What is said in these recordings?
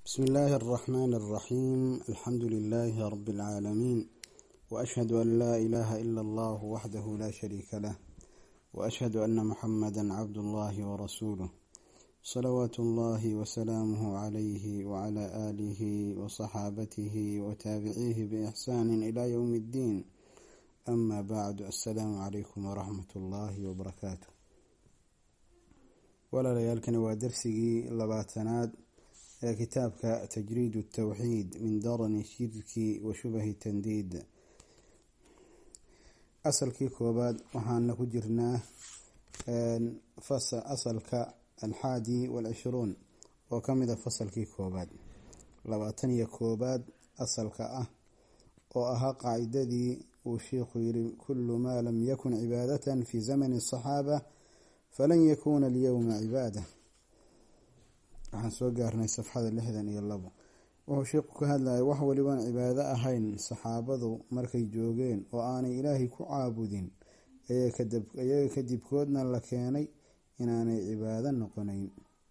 بسم الله الرحمن الرحيم الحمد لله رب العالمين وأشهد أن لا إله إلا الله وحده لا شريك له وأشهد أن محمدا عبد الله ورسوله صلوات الله وسلامه عليه وعلى آله وصحابته وتابعيه بإحسان إلى يوم الدين أما بعد السلام عليكم ورحمة الله وبركاته walaalayaalkani waa darsigii labaatanaad ee kitaabka tajriid الtawxiid min darani shirki wa shubahi tandiid asalkii koobaad waxaana ku jirnaa asalka alxaadi walcishruun oo kamid a fasalkii koobaad labaatan iyo koobaad asalka ah oo ahaa qaacidadii uu sheikhu yiri kulu maa lam yakun cibaadatan fi zamani الصaxaaba falan yakuuna alyowma cibaada waxaan soo gaarnay safxada lixdan iyo labo wuxuu sheikhu ka hadlayay wax walibaan cibaado ahayn saxaabadu markay joogeen oo aanay ilaahay ku caabudin iyaga kadibkoodna la keenay inaanay cibaado noqonayn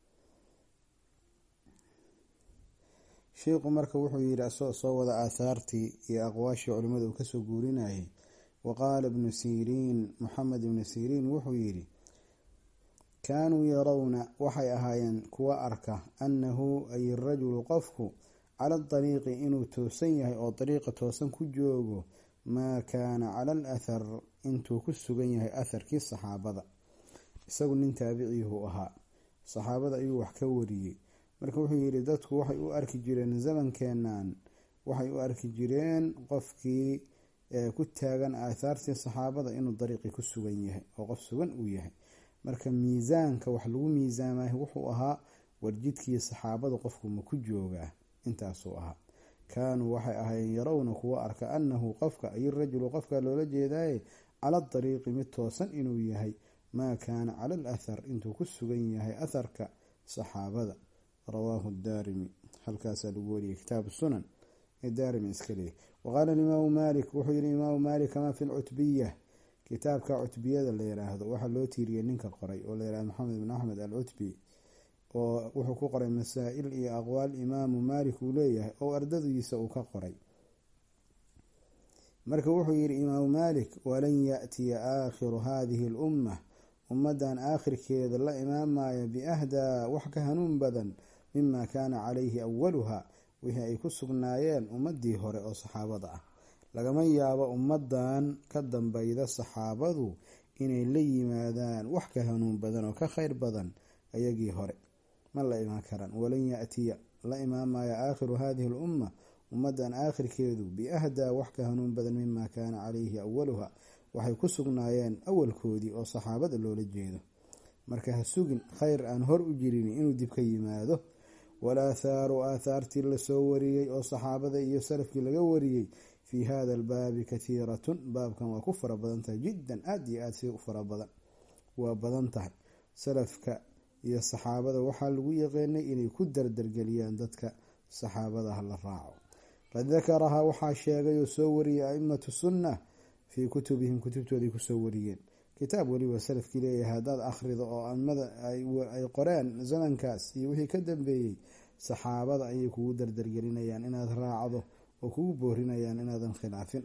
sheikhu marka wuxuu yidhi asagoo soo wada aathaartii iyo aqwaashii culimmada uu kasoo guurinayay wa qaala ibnu siriin moxamed ibnu siriin wuxuu yidhi kaanuu yarawna waxay ahaayeen kuwa arka annahu ay rajulu qofku cala dariiqi inuu toosan yahay oo dariiqa toosan ku joogo maa kaana cala al athar intuu ku sugan yahay atharkii saxaabada isagu nin taabiciihu ahaa saxaabada ayuu wax ka wariyey marka wuxuu yidhi dadku waxay u arki jireen zamankeenan waxay u arki jireen qofkii ku taagan aathaartii saxaabada inuu dariiqii ku sugan yahay oo qof sugan uu yahay marka miisaanka wax lagu miisaamay wuxuu ahaa warjidkii saxaabada qofku ma ku joogaa intaasuu ahaa kaanuu waxay ahaayeen yarawna kuwa arka annahu qofka ay rajulu qofka loola jeedaaye cala dariiqi mid toosan inuu yahay maa kaana cala al athar intuu ku sugan yahay atharka saxaabada rawaahu daarimi halkaasaa lagu wariyay kitaabu sunan ee daarimi iska leeyay waqaala imaamu maalik wuxuu yihi imaamu maalik kamaa fi lcutbiya kitaabka cutbiyada la yiraahdo waxaa loo tiiriyay ninka qoray oo layihahdo maxamed bin axmed al cutbi oo wuxuu ku qoray masaa-il iyo aqwaal imaamu maalik uu leeyahay oo ardadiisa uu ka qoray marka wuxuu yihi imaamu maalik walan yaatiya aakhiru hadihi lumma ummadan aakhirkeeda la imaamaya biahdaa wax ka hanuun badan mima kaana calayhi awaluha wixii ay ku sugnaayeen ummadii hore oo saxaabada ah lagama yaabo ummadan ka dambeyda saxaabadu inay la yimaadaan wax ka hanuun badan oo ka kheyr badan ayagii hore ma la imaan karaan walan yaatiya la imaamaya aakhiru hadihi lumma ummadan aakhirkeedu biahdaa wax ka hanuun badan mima kaana calayhi awaluha waxay ku sugnaayeen awalkoodii oo saxaabada loola jeedo marka ha sugin kheyr aan hor u jirin inuu dib ka yimaado walaathaaru aathaartii lasoo wariyey oo saxaabada iyo salafkii laga wariyey fi hada albaabi kathiiratun baabkan waa ku fara badan tahay jiddan aada iyo aada si u fara badan waa badan tahay salafka iyo saxaabada waxaa lagu yaqeenay inay ku dardargeliyaan dadka saxaabadaha la raaco qad dakarahaa waxaa sheegay oo soo wariyay aimatu sunna fii kutubihim kutubtooday kusoo wariyeen kitaab weliba salafkii leeyahay haddaad akhrido oo aimada ay qoreen zamankaas iyo wixii ka dambeeyey saxaabada ayay kugu dardargelinayaan inaad raacdo oo kugu boorinayaan inaadan khilaafin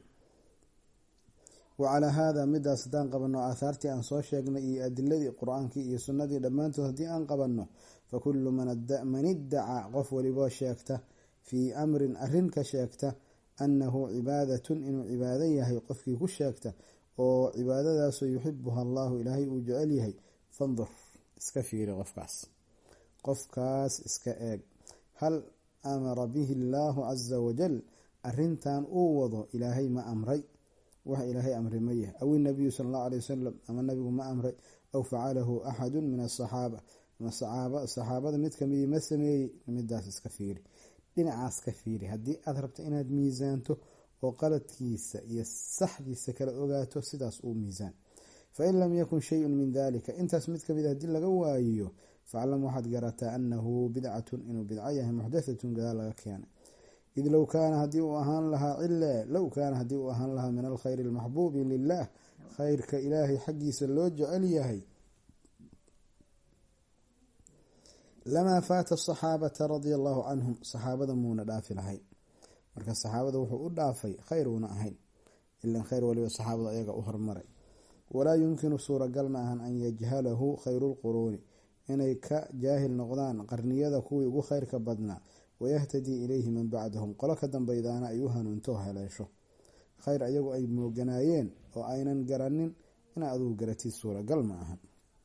wa calaa haada midaas haddaan qabanno aathaartii aan soo sheegnay iyo adiladii qur-aankii iyo sunnadii dhammaantood haddii aan qabanno fa kullu man iddacaa qof waliboo sheegta fii amrin arrin ka sheegta annahu cibaadatun inuu cibaado yahay qofkii ku sheegta oo cibaadadaasoo yuxibuha allahu ilaahay uu jecel yahay fandur iska fiiri qofkaas qofkaas iska eeg hal amara bihi allaahu casa wajal arrintan uu wado ilaahay ma amray wax ilaahay amray ma yahay aw inabiyu sala allahu alay wasalam ama nabigu ma amray aw facalahu axadu min asaxaaba ama saxaabada mid kamidii ma sameeyey midaas iska fiiri dhinacaas ka fiiri haddii aada rabto inaad miisaanto oo qaladkiisa iyo saxdiisa kala ogaato sidaas uu miisaan fain lam yakun shayun min dalika intaas mid kamid haddii laga waayiyo faclam waxaad garataa annahu bidcatun inuu bidco yahay muxdathatun gadaal laga keenay id low kaana haddii uu ahaan lahaa cile low kaana haddii uu ahaan lahaa min alkhayri almaxbuubi lilah khayrka ilaahay xaggiisa loo jecel yahay lamaa faata asaxaabata radia allahu canhum saxaabada muuna dhaafi lahayn marka saxaabada wuxuu u dhaafay khayr uuna ahayn ilan khayr waliba saxaabada ayaga u hormaray walaa yumkinu suuragal ma ahan an yajhalahu khayruulquruuni inay ka jaahil noqdaan qarniyada kuwii ugu khayrka badnaa wayahtadii ilayhi man bacdahum qolo ka dambeydaana ay u hanuunto heleesho khayr ayagu ay mooganaayeen oo aynan garanin ina adugu garatid suuragal ma ahan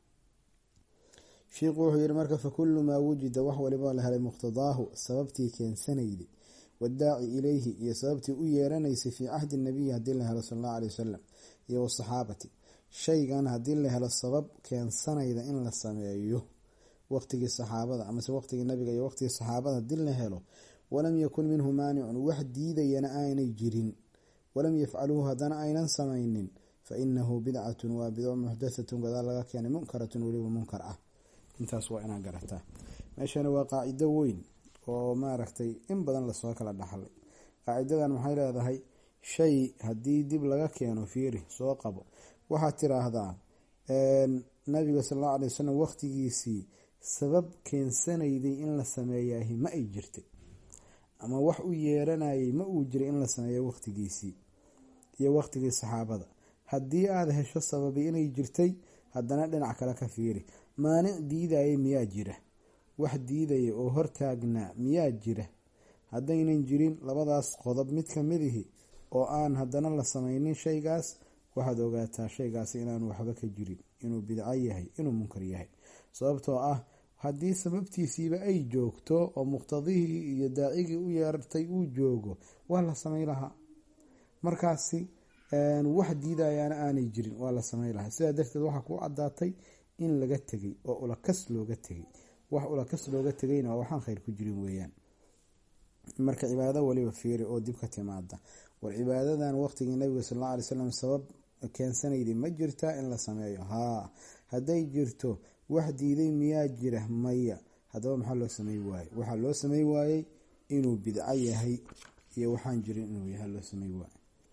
shiikhu wuxuu yihi marka fakulu maa wujida wax waliba la helay muqtadaahu sababtii keensanayday wadaaci ilayhi iyo sababtii u yeeranaysay fii cahdi nabiyi haddii la helo sal allahu aley wasalam iyo wasaxaabati shaygan haddii la helo sabab keensanayda in la sameeyo waqtigii saxaabada amase waqtigii nabiga iyo waqtigii saxaabada haddii la helo walam yakun minhu maanicun wax diidayana aanay jirin walam yafcaluuhu haddana aynan samaynin fa inahu bidcatun waa bidco muxdathatun gadaal laga keenay munkaratun weliba munkar ah intaas waa inaa garataa meeshana waa qaacido weyn oo maaragtay in badan lasoo kala dhaxlay qaacidadan maxay leedahay shay haddii dib laga keeno fiiri soo qabo waxaad tiraahdaa nabiga sal allau alay wasalam waqtigiisii sabab keensanayday in la sameeyaahi ma ay jirtay ama wax u yeeranayay ma uu jiray in la sameeyo waqtigiisii iyo waqtigii saxaabada haddii aada hesho sababi inay jirtay haddana dhinac kale ka fiiri maanic diidayay miyaa jira wax diidaya oo hortaagnaa miyaa jira haddaynan jirin labadaas qodob mid kamidihi oo aan haddana la sameynin shaygaas waxaad ogaataa shaygaasi inaanu waxba ka jirin inuu bidco yahay inuu munkar yahay sababtoo ah haddii sababtiisiiba ay joogto oo muqtadihii iyo daacigii u yeertay uu joogo waa la samey lahaa markaasi wax diidayaana aanay jirin waa la samey lahaa sidaa darteed waxaa kuu cadaatay in laga tegay oo ulakas looga tegay wax ulakas looga tegayna waa waxaan khayr ku jirin weeyaan marka cibaado waliba fiiri oo dib ka timaada war cibaadadan waqtigii nabiga sal alla alay slam sabab keensanayday ma jirtaa in la sameeyo haa hadday jirto wax diiday miyaa jira maya haddaba maxaa loo samey waayey waxaa loo samey waayey inuu bidco yahay iyo waxaan jirin inuu yahay loo samey waayey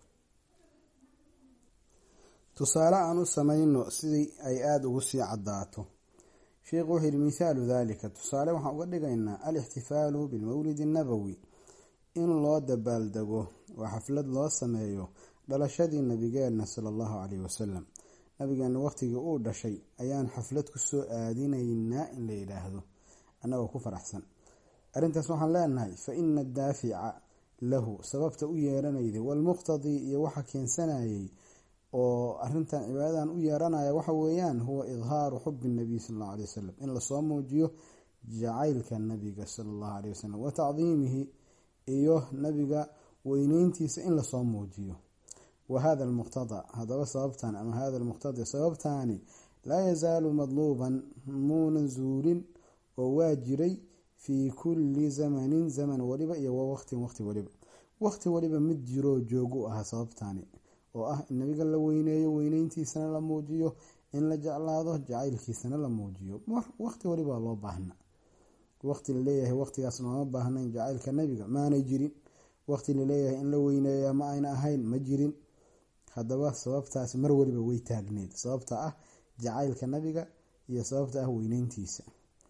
tusaale aan u samayno sidii ay aada ugu sii cadaato sheikhu wuxuu yihi mithaalu dalika tusaale waxaan uga dhigaynaa alixtifaalu bilmawlidi annabowi in loo dabaaldego oo xaflad loo sameeyo dhalashadii nabigeenna sala allahu caleyhi wasalam nabigeena waqtigii uu dhashay ayaan xaflad kusoo aadinaynaa in la yidhaahdo annagoo ku faraxsan arrintaas waxaan leenahay fa ina addaafica lahu sababta u yeeranayday walmuqtadii iyo waxa keensanayay oo arintan cibaadadan u yeeranaya waxa weeyaan huwa idhaaru xubi nabiy sal allahu alay wasalam in lasoo muujiyo jacaylka nabiga sala allahu aleyh wasalam wa tacdiimihi iyo nabiga weyneyntiisa in lasoo muujiyo wa hada almuqtada hadaba sababtan ama hada almuqtadi sababtaani laa yazaalu madluuban muunan zuulin oo waa jiray fii kulli zamanin zaman waliba iyo wa waqtin waqti waliba waqti waliba mid jiroo joogu ahaa sababtaani oo ah in nabiga la weyneeyo weyneyntiisana la muujiyo in la jeclaado jacaylkiisana la muujiyo waqti waliba loo baahna waqti laleeyahay waqtigaas looma baahnayn jacaylka nabiga maanay jirin waqti laleeyahay in la weyneeya ma ayna ahayn ma jirin haddaba sababtaas mar waliba way taagneed sababta ah jacaylka nabiga iyo sababta ah weyneyntiisa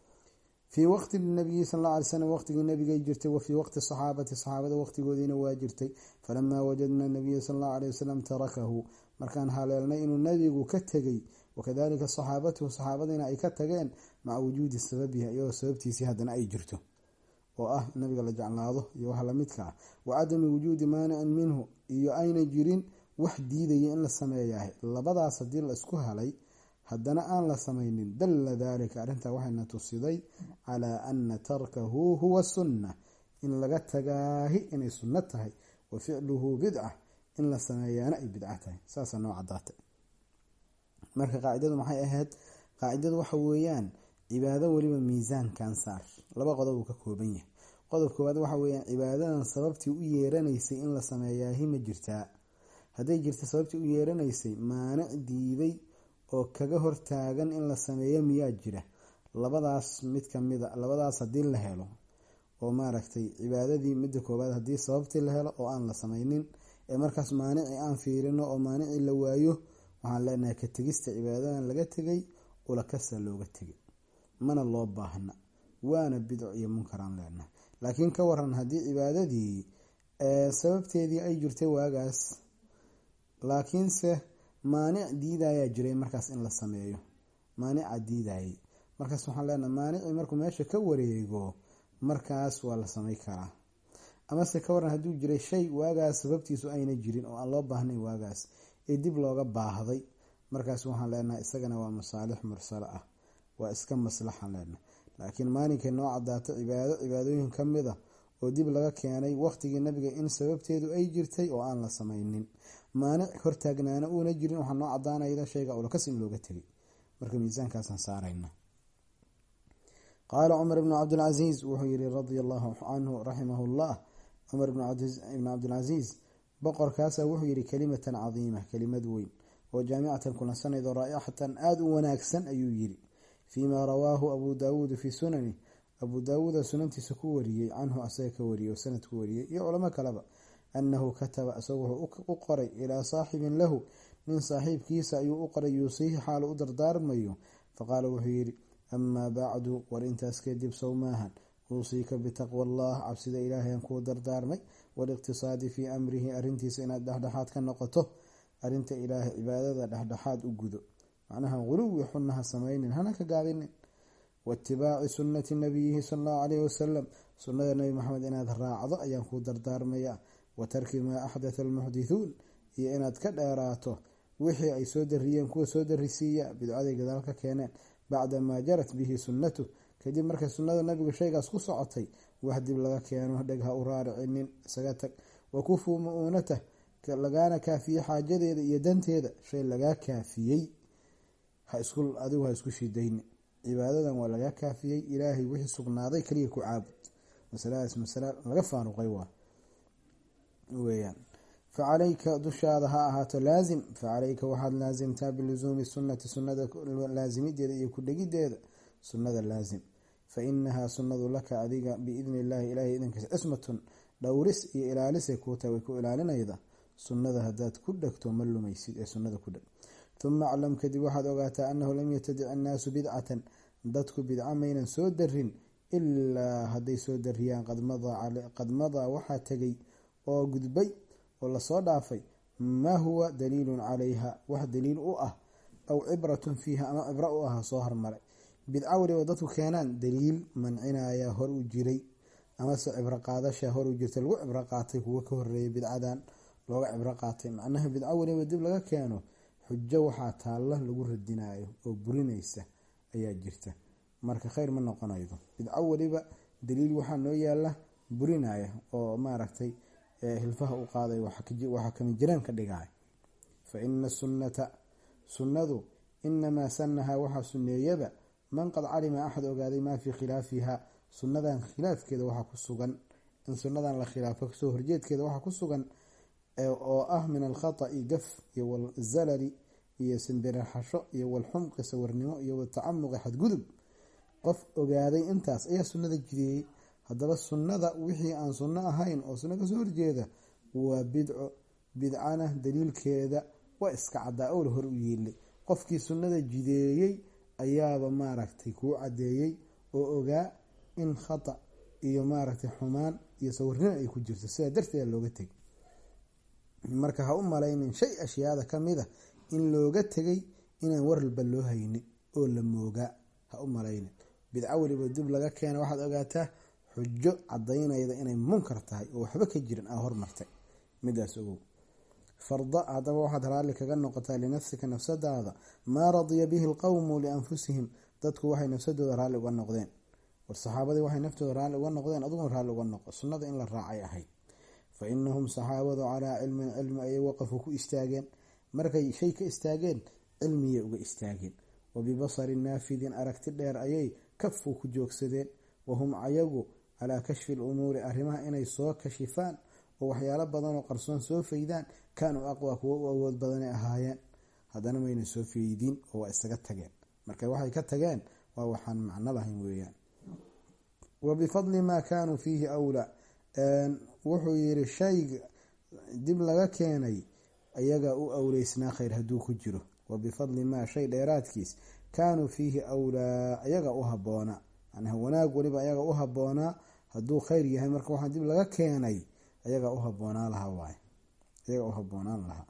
fii waqti nabiyi sal alla alay slam waqtigii nabigay jirtay wa fii waqti saxaabati saxaabada waqtigoodiina waa jirtay falamaa wajadna nabiya sal allahu aley wasalam tarakahu markaan haleelnay inuu nabigu ka tegay wakadalika saxaabatuhu saxaabadiina ay ka tageen maca wujuudi sababiha iyadoo sababtiisii haddana ay jirto oo ah nabiga la jeclaado iyo wax lamidka ah wa cadami wujuudi maanicin minhu iyo ayna jirin wax diidaya in la sameeyahay labadaas haddii la isku helay haddana aan la samaynin dalla daalika arrintaa waxayna tusiday calaa ana tarkahu huwa sunna in laga tagaahi inay sunno tahay wa ficluhu bidca in la sameeyaana ay bidca tahay saasaa noo cadaatay marka qaacidadu maxay ahayd qaacidadu waxa weeyaan cibaado weliba miisaankan saar laba qodob uu ka kooban yahay qodob koowaad waxa weeyaan cibaadadan sababtii u yeeranaysay in la sameeyaahi ma jirtaa hadday jirta sababtii u yeeranaysay maanic diiday oo kaga hortaagan in la sameeyo miyaa jira labadaas mid kamida labadaas haddii la helo oo maaragtay cibaadadii midda koowaad haddii sababtii la helo oo aan la sameynin ee markaas maanici aan fiirino oo maanici la waayo waxaan leenahay ka tegista cibaadadan laga tegay ulakasa looga tegay mana loo baahna waana bidco iyo munkaraan leenahay laakiin ka waran haddii cibaadadii sababteedii ay jirtay waagaas laakiinse maanic diidayaa jiray markaas in la sameeyo maanica diidayay markaas waxaan leenahay maanicii markuu meesha ka wareego markaas waa la samay karaa amase ka waran hadduu jiray shay waagaas sababtiisu ayna jirin oo aan loo baahnayn waagaas ee dib looga baahday markaas waxaan leenahay isagana waa masaalix mursalo ah waa iska maslaxan leenahay laakiin maalinkay noo cadaato cibaado cibaadooyin ka mid a oo dib laga keenay waqtigii nabiga in sababteedu ay jirtay oo aan la samaynin maanic hortaagnaana uuna jirin waxaa noo cadaanayda shayga ulakas in looga tegay marka miisaankaasaan saarayna qaala cumar ibnu cabdilcasiis wuxuu yihi radia allahu canhu raximahu llah cumar ibnu cabdilcasiis boqorkaasa wuxuu yihi kalimatan cadiima kelimad weyn oo jaamicatan kulansanaydo raa'ixatan aada u wanaagsan ayuu yiri fiima rawaahu abu daawuudu fii sunani abuu daawuuda sunantiisa ku wariyey canhu asaga ka wariyey oo sanad ku wariyey iyo culamo kaleba annahu kataba isagu wuxuu u qoray ilaa saaxibin lahu nin saaxiibkiisa ayuu u qoray yuusiihi xaalu u dardaarmayo faqaala wuxuu yidhi amaa bacdu war intaas kadib sow maahan uusiika bitaqwa allah cabsida ilaahayan kuu dardaarmay waaliqtisaadi fii amrihi arrintiisa inaad dhexdhexaad ka noqoto arrinta ilaahay cibaadada dhexdhexaad u gudo macnaha guluwi xunnaha samaynin hana ka gaabinin waitibaaci sunnati nabiyihi sala allahu caleyhi wasalam sunnada nebi maxamed inaad raacdo ayaan kuu dardaarmayaa wa tarki maa axdatha almuxdithuun iyo inaad ka dheeraato wixii ay soo dariyeen kuwa soo darisiiya bidcaday gadaal ka keeneen bacda maa jarat bihi sunnatu kadib markay sunnada nabigu shaygaas ku socotay wax dib laga keeno dheg ha u raaricinin isaga tag wakufuu mu-uunatah lagaana kaafiyey xaajadeeda iyo danteeda shay lagaa kaafiyey adigu ha isku shidayni cibaadadan waa lagaa kaafiyey ilaahay wixii sugnaaday kaliya ku caabud masaladaas masala laga faaruqay waa weyaan facalayka dushaada ha ahaato laazim facalayka waxaad laasimtaa bilusuumi sunnati sunnada laasimideeda iyo kudhegideeda sunnada laazim fa inahaa sunnadu laka adiga biidni illaahi ilahay idankiisa cismatun dhowris iyo ilaalisay kuu tahay way ku ilaalinayda sunnada haddaad ku dhegto ma lumaysid ee sunnada ku dheg uma aclam kadib waxaad ogaataa annahu lam yatadic annaasu bidcatan dadku bidca maynan soo darin ilaa hadday soo dariyaan qad madaa waxaa tegay oo gudbay oo lasoo dhaafay maa huwa daliilun calayha wax daliil u ah aw cibratun fiiha ama cibro u ah soo hormaray bidco waliba dadku keenaan daliil mancinaya hor u jiray amase cibro qaadasha hor u jirta lagu cibro qaatay kuwa ka horeeyay bidcadan looga cibro qaatay macnaha bidco waliba dib laga keeno xujo waxaa taalla lagu radinayo oo burinaysa ayaa jirta marka kheyr ma noqonaydo bidco waliba daliil waxaa noo yaala burinaya oo maaragtay hilfaha u qaaday waxaa kama jiraan ka dhigaya fa ina sunnata sunnadu inamaa sanahaa waxaa suneeyaba man qad calima axad ogaaday maa fii khilaafiha sunnadan khilaafkeeda waxaa ku sugan in sunnadan la khilaafo kasoo horjeedkeeda waxaa ku sugan oo ah min alkhata'i gaf iyo walzalali iyo simbiraxasho iyo walxumqi sawirnimo iyo watacamuqi xadgudub qof ogaaday intaas ayaa sunnada jideeyey haddaba sunnada wixii aan sunno ahayn oo sunno kasoo horjeeda waa bidco bidcana daliilkeeda waa iska caddaa owla hor u yeelay qofkii sunnada jideeyey ayaaba maaragtay kuu caddeeyey oo ogaa in khata iyo maaragtay xumaan iyo sawirnimo ay ku jirto sidaa darteeda looga tegay marka ha u malaynin shay ashyaada ka mid a in looga tegay inaan waralba loo haynin oo la moogaa ha u malaynin bidco weliba dib laga keena waxaad ogaataa xujo cadaynayda inay munkar tahay oo waxba ka jirin aa hormartay midaas ogow farda haddaba waxaad raalli kaga noqotaa linafsika nafsadaada maa radiya bihi alqowmu lianfusihim dadku waxay nafsadooda raalli uga noqdeen war saxaabadii waxay naftooda raalli uga noqdeen adiguna raalli uga noqo sunnada in la raacay ahayd fa inahum saxaabadu calaa cilmin cilmi ayay waqafuu ku istaageen markay shay ka istaageen cilmiyay uga istaageen wa bibasarin naafidin aragti dheer ayay kafuu ku joogsadeen wahum ayagu calaa kashfi lumuuri arrimaha inay soo kashifaan oo waxyaalo badanoo qarsoon soo faydaan kaanuu aqwa kuwo u awood badanay ahaayeen haddana mayna soo feydiin oo waa isaga tageen marka waxay ka tageen waa waxaan macno lahayn weeyaan wa bifadli maa kaanuu fiihi awlaa wuxuu yiri shayga dib laga keenay ayaga u awleysnaa khayr hadduu ku jiro wa bifadli maa shay dheeraadkiis kaanuu fiihi awlaa ayaga u haboona macnaha wanaag weliba ayaga u haboonaa hadduu kheyr yahay marka waxaa dib laga keenay ayagaa u haboonaan lahaa waay ayagaa u haboonaan lahaa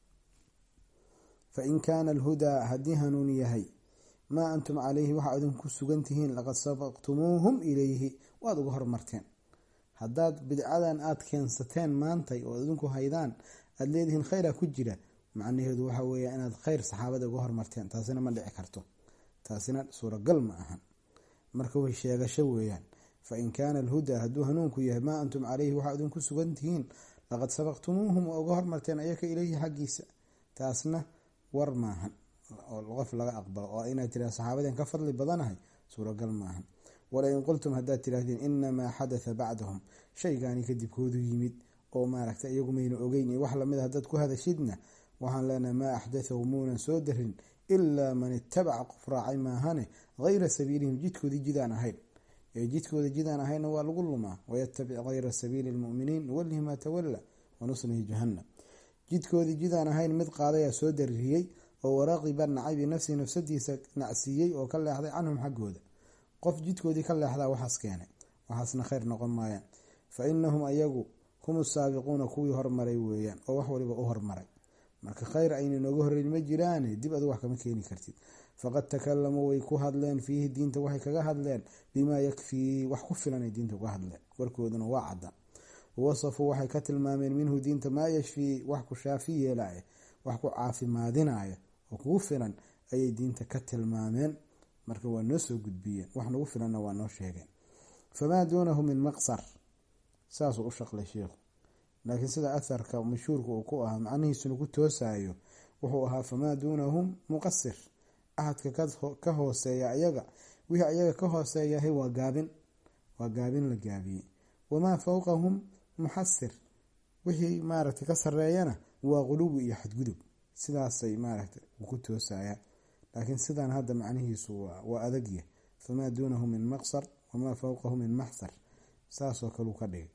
fa in kaana alhudaa haddii hanuun yahay maa antum calayhi waxaa idinku sugan tihiin laqad sabaqtumuuhum ilayhi waad uga hormarteen haddaad bidcadan aada keensateen maantay oo idinku haydaan aada leedihiin kheyra ku jira macnaheedu waxa weeya inaad kheyr saxaabada uga hormarteen taasina ma dhici karto taasina suuragal ma ahan marka way sheegasho weeyaan fa in kaana alhudaa hadduu hanuunku yahay maa antum caleyhi waxaa idinku sugan tihiin laqad sabaqtumuuhum waa uga hormarteen ayaka ileyhi xaggiisa taasna war maahan oo qof laga aqbalo oo inaad tiraha saxaabadeen ka fadli badanahay suuragal maahan walain qultum haddaad tiraahdeen inamaa xadatha bacdahum shaygaani kadibkoodu yimid oo maaragta iyagu mayna ogeyn iyo wax lamid a haddaad ku hadashidna waxaan leenahay maa axdathahu muunan soo darin ilaa man itabaca qof raacay maahane hayra sabiilihim jidkoodii jidaan ahayn ee jidkooda jidaan ahayna waa lagu lumaa wayatabic hayra sabiili lmuminiin nuwalihi maa tawalla wanuslihi jahannam jidkoodii jidaan ahayn mid qaadayaa soo daririyey oo waraqiba nacay binafsihi nafsadiisa nacsiiyey oo ka leexday canhum xaggooda qof jidkoodii ka leexdaa waxaas keenay waxaasna kheyr noqon maayaan fa inahum ayagu hum saabiquuna kuwii hormaray weeyaan oo wax waliba u hormaray marka kheyr ayna nooga horeyn ma jiraane dib adu wax kama keeni kartid faqad takalamuu way ku hadleen fiihi diinta waxay kaga hadleen bimaa yakfii wax ku filanay diinta uga hadleen warkooduna waa cadda wawasafuu waxay ka tilmaameen minhu diinta maa yashfii wax ku shaafi yeelaya wax ku caafimaadinaya oo kugu filan ayay diinta ka tilmaameen marka waa noo soo gudbiyeen wax nagu filanna waa noo sheegeen famaa duunahu min maqsar saasuu u shaqlay sheikhu laakiin sida atharka mashhuurka uu ku ahaa macnihiisuna ku toosayo wuxuu ahaa famaa duunahum muqasir ahadka ka hooseeya ayaga wixii ayaga ka hooseeyahay waa gaabin waa gaabin la gaabiyey wamaa fowqahum muxasir wixii maaragtay ka sareeyana waa quluwi iyo xadgudub sidaasay maaragtay ku toosaya laakiin sidan hadda macnihiisu waa adagya famaa duunahu min maqsar wamaa fowqahu min maxsar saasoo kaleu ka dhigay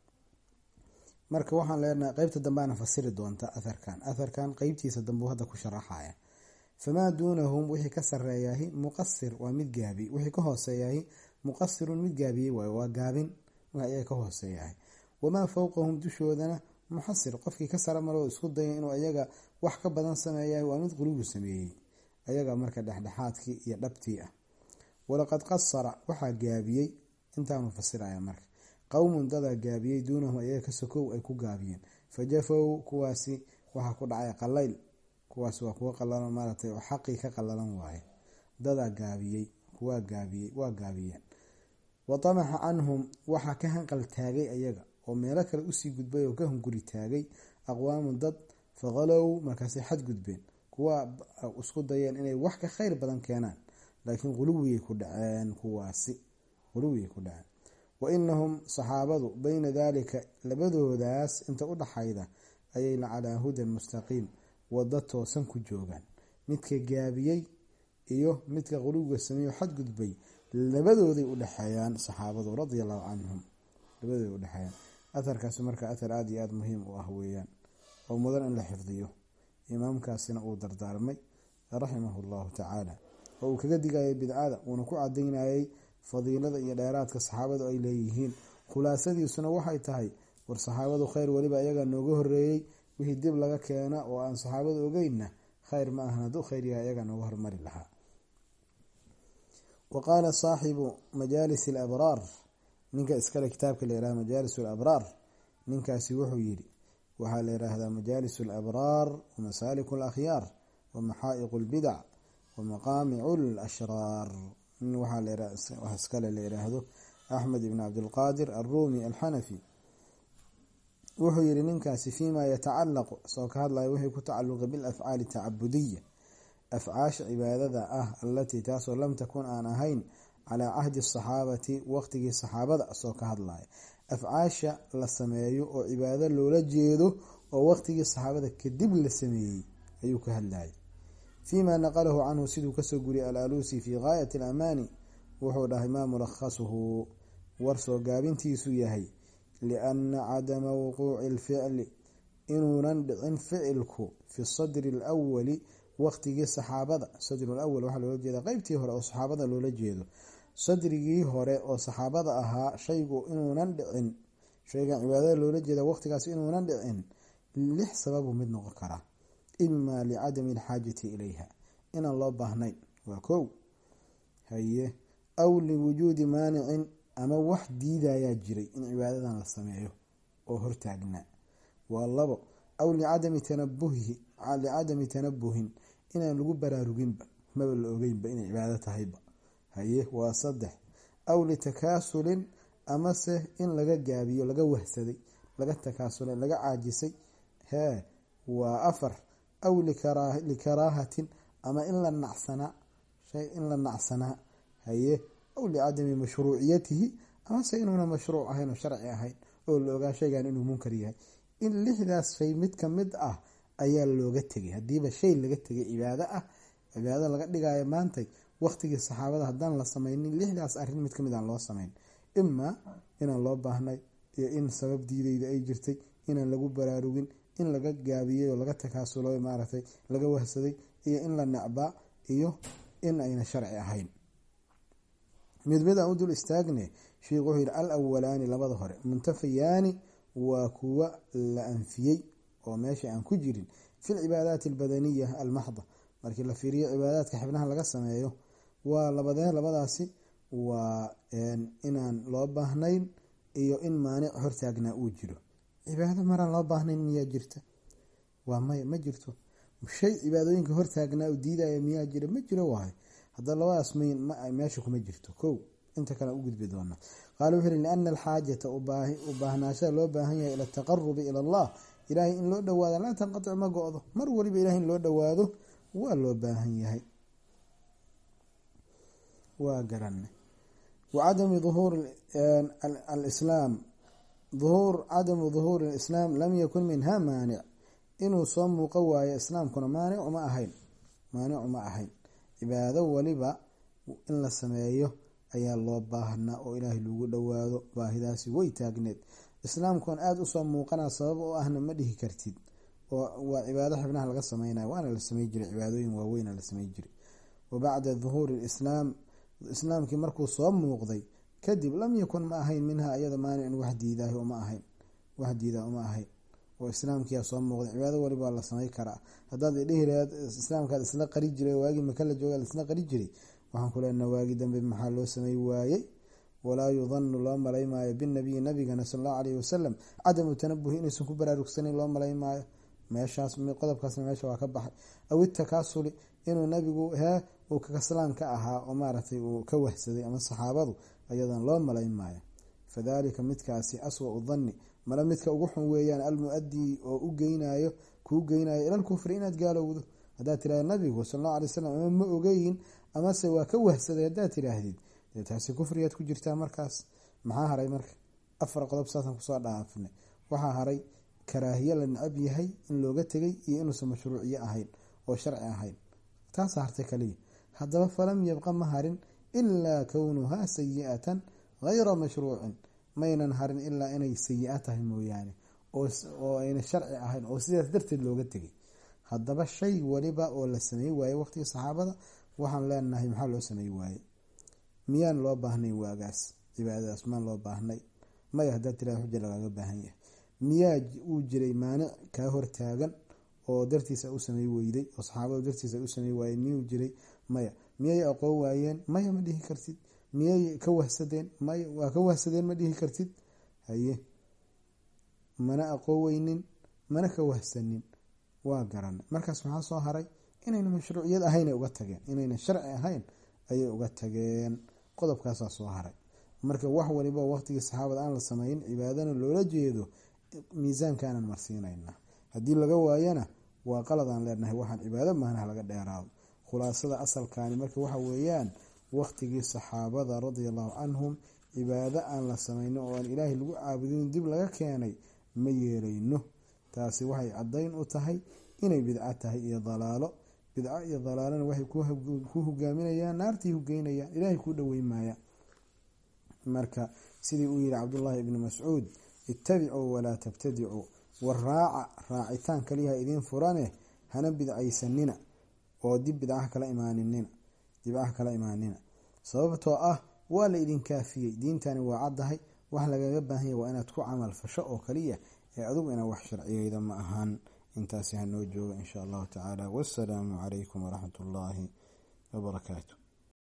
marka waxaan leenahay qeybta dambeana fasiri doonta atharkan atharkan qeybtiisa dambe hadda ku sharaxaya famaa duunahum wixii ka sareeyahi muqasir waa mid gaabi wixii ka hooseeyahi muqasirun mid gaabiyey waay waa gaabin wix ayaga ka hooseeyahay wamaa fowqahum dushoodana muxasir qofkii ka sara maroo isku daya inuu ayaga wax ka badan sameeyahay waa mid qulubu sameeyey ayaga marka dhexdhexaadkii iyo dhabtii ah walaqad qasara waxaa gaabiyey intaanu fasiraya marka qowmun dadaa gaabiyey duunahum ayaga ka sokow ay ku gaabiyeen fajafow kuwaasi waxaa ku dhacay qalayl kuwaas waa kuwa qalalan maaratay oo xaqii ka qalalan waaye dadaa gaabiyey kuwaa gaabiyey waa gaabiyeen wa tamaxa canhum waxaa ka hanqal taagay ayaga oo meelo kale usii gudbay oo ka hunguri taagay aqwaamun dad faqalow markaasay xadgudbeen kuwa isku dayeen inay wax ka kheyr badan keenaan laakiin quluwiyay ku dhaceen kuwaasi quluwiyay ku dhaceen wa inahum saxaabadu bayna daalika labadoodaas inta u dhaxayda ayay la calaa hudan mustaqiim wado toosan ku joogaan midka gaabiyey iyo midka quluwiga sameeyo xadgudbay labadooday u dhexeeyaan saxaabadu radia allahu canhum labadooday udhexeeyaan atharkaasi marka athar aada iyo aada muhiim u ah weeyaan oo mudan in la xifdiyo imaamkaasina uu dardaarmay raximahu llahu tacaala oo uu kaga digayay bidcada uuna ku cadaynayay fadiilada iyo dheeraadka saxaabadu ay leeyihiin khulaasadiisuna waxay tahay war saxaabadu kheyr weliba ayagaa nooga horeeyey wixii dib laga keena oo aan saxaabadu ogeynna kheyr ma ahan hadduu kheyr yahay ayagaa nooga hormari lahaa wa qaala saaxibu majaalis alabraar ninka iskale kitaabka la yihahda majaalis alabraar ninkaasi wuxuu yidhi waxaa la yidhaahdaa majaalis alabraar wamasaaliku alakhyaar wamaxaa'iqu lbidac wamaqaamicu lashraar nin waxaa iskale la yidhaahdo axmed ibn cabdilqaadir alruumi alxanafi wuxuu yihi ninkaasi fiima yatacalaqu isagoo ka hadlaya wixii ku tacaluqa bilafcaali tacabudiya afcaasha cibaadada ah allatii taasoo lam takun aan ahayn calaa cahdi asaxaabati waqtigii saxaabada isagoo ka hadlaya afcaasha la sameeyo oo cibaado loola jeedo oo waqtigii saxaabada kadib la sameeyey ayuu ka hadlayay fiima naqalahu canhu siduu kasoo guriyay alaluusi fii gaayati alamaani wuxuu dhahay maa mulakhasuhu war soo gaabintiisu yahay lianna cadama wuquuci alficli inuunan dhicin ficilku fi sadri alawali waqtigii saxaabada sadru lawal waxaa loola jeeda qeybtii hore oo saxaabada loola jeedo sadrigii hore oo saxaabada ahaa shaygu inuunan dhicin shaygan cibaadada loola jeeda waqtigaas inuunan dhicin lix sababu mid noqon karaa imaa licadami alxaajati ilayha inaan loo baahnayn waa kow haye aw liwujuudi maanicin ama wax diidayaa jiray in cibaadadan la sameeyo oo hortaagnaa waa labo aw licadami tanabuhihi licadami tanabuhin inaan lagu baraaruginba maba la ogeynba inay cibaado tahayba haye waa saddex aw litakaasulin amase in laga gaabiyo laga wahsaday laga takaasulay laga caajisay hee waa afar aw likaraahatin ama in la nacsanaa shay in la nacsanaa haye aw licadami mashruuciyatihi amase inuuna mashruuc ahayn oo sharci ahayn oo la ogaa shaygan inuu munkar yahay in lixdaas shay mid ka mid ah ayaa looga tegay hadiiba shay laga tegay cibaado ah cibaado laga dhigayo maantay waqtigii saxaabada haddaan la sameynin lixdaas arrin mid kamid aan loo sameyn imaa inaan loo baahnay iyo in sabab diideyda ay jirtay inaan lagu baraarugin in laga gaabiyey oo laga takaasulo maaragtay laga wahsaday iyo in la necbaa iyo in ayna sharci ahayn mid mid aan u dul istaagne sheikhu wuxuu yidhi al awalaani labada hore muntafiyaani waa kuwa la anfiyey oo meesha aan ku jirin fi lcibaadaati albadaniya almaxda markii la fiiriyo cibaadaadka xibnaha laga sameeyo waa labadee labadaasi waa inaan loo baahnayn iyo in maanic hortaagnaa uu jiro cibaado maraan loo baahnayn miyaa jirta waa maya ma jirto shay cibaadooyinka hortaagnaa u diidaya miyaa jira ma jiro wahay hadda labadaas mayn meesha kuma jirto kow inta kale u gudbi doona qaala wuxuu yihi liana alxaajata u baahnaashada loo baahan yahay ila ataqarubi ila allah ilaahay in loo dhawaado laa tanqatic ma go-do mar waliba ilahay in loo dhawaado waa loo baahan yahay waa garana wacadami uhuur alislaam uhuur cadamu duhuuri alislaam lam yakun minha maanic inuu soo muuqo waayo islaamkuna maanic uma ahayn maanic uma ahayn cibaado waliba in la sameeyo ayaa loo baahnaa oo ilaahay lagu dhawaado baahidaasi way taagneed islaamkuan aada usoo muuqana sabab oo ahna ma dhihi kartid waa cibaado xibnaha laga sameynayo waana la samey jiray cibaadooyin waaweyna la samey jiray wa bacda duhuuri lislaam islaamkii markuu soo muuqday kadib lam yakun ma ahayn minha iyada maanicin wax diidaah uma ahayn wax diidaa uma ahayn oo islaamkiyaa soo muuqday cibaado waliba la samey karaa haddaad idhihi lahayd islaamkaad isla qari jiray waagii maka la jooga isla qari jiray waxaan ku leenaha waagi dambe maxaa loo samey waayey walaa yudanu loo malay maayo binabiyi nabigana sal allahu alayhi wasalam cadamu tanabuhi inuusan ku baraarugsanin loo malay maayo meeshaas qodobkaasna meesha waa ka baxay aw itakaasuli inuu nabigu hee uu kakaslaan ka ahaa oo maaragtay uu ka wahsaday ama saxaabadu ayadan loo malay maayo fadalika midkaasi aswau danni male midka ugu xun weeyaan almu-adii oo u geynayo kuu geynayo ilal kufri inaad gaalowdo haddaad tirahda nabigu sal allahu alay wasalam ama ma ogeyn amase waa ka wahsaday haddaad tiraahdid dee taasi kufrigaad ku jirtaa markaas maxaa haray marka afar qodob saasaan kusoo dhaafnay waxaa haray karaahiye la necab yahay in looga tegay iyo inuusan mashruuciye ahayn oo sharci ahayn taasa hartay kaliya haddaba falam yabqa ma harin ilaa kownuhaa sayi-atan hayra mashruucin maynan harin ilaa inay sayi-a tahay mooyaane oo ayna sharci ahayn oo sidaas darteed looga tegay haddaba shay waliba oo la samey waaye waqtigii saxaabada waxaan leenahay maxaa loo samey waaye miyaan loo baahnay waagaas cibaadadaas maan loo baahnay maya haddaad tiraa xuja lagaaga baahan yahay miyaa uu jiray maanic kaa hortaagan oo dartiisa u samey weyday oo saxaabadu dartiisa u samey waayeen miyuu jiray maya miyay aqoon waayeen maya ma dhihi kartid miyay ka wahsadeen maya waa ka wahsadeen ma dhihi kartid haye mana aqoon weynin mana ka wahsanin waa garanay markaas maxaa soo haray inayna mashruuciyad ahaynay uga tageen inayna sharci ahayn ayay uga tageen qodobkaasaa soo haray marka wax waliba waqtigii saxaabada aan la sameyn cibaadana loola jeedo miisaankaanan marsiinayna haddii laga waayana waa qaladaan leenahay waxaan cibaado maanaha laga dheeraado khulaasada asalkaani marka waxa weeyaan waqtigii saxaabada radia allahu canhum cibaado aan la sameyno oo aan ilaahay lagu caabudin dib laga keenay ma yeelayno taasi waxay caddayn u tahay inay bidco tahay iyo dalaalo bidco iyo dalaalana waxay ku hogaaminayaan naartii hugeynayaan ilaahay kuu dhoweyn maaya marka sidii uu yihi cabdullaahi ibni mascuud ittabicuu walaa tabtadicuu war raaca raacitaan kaliyaha idiin furane hana bidcaysanina oo dib bidcaha kala imaaninina dibcaha kala imaanina sababtoo ah waa la idin kaafiyey diintani waa caddahay wax lagaga baahanya waa inaad ku camal fasho oo kaliya ee adugu inaa wax sharciyeyda ma ahan intaasi hanoo jooga insha allahu tacaala wassalaamu calaykum waraxmat ullaahi wabarakaatu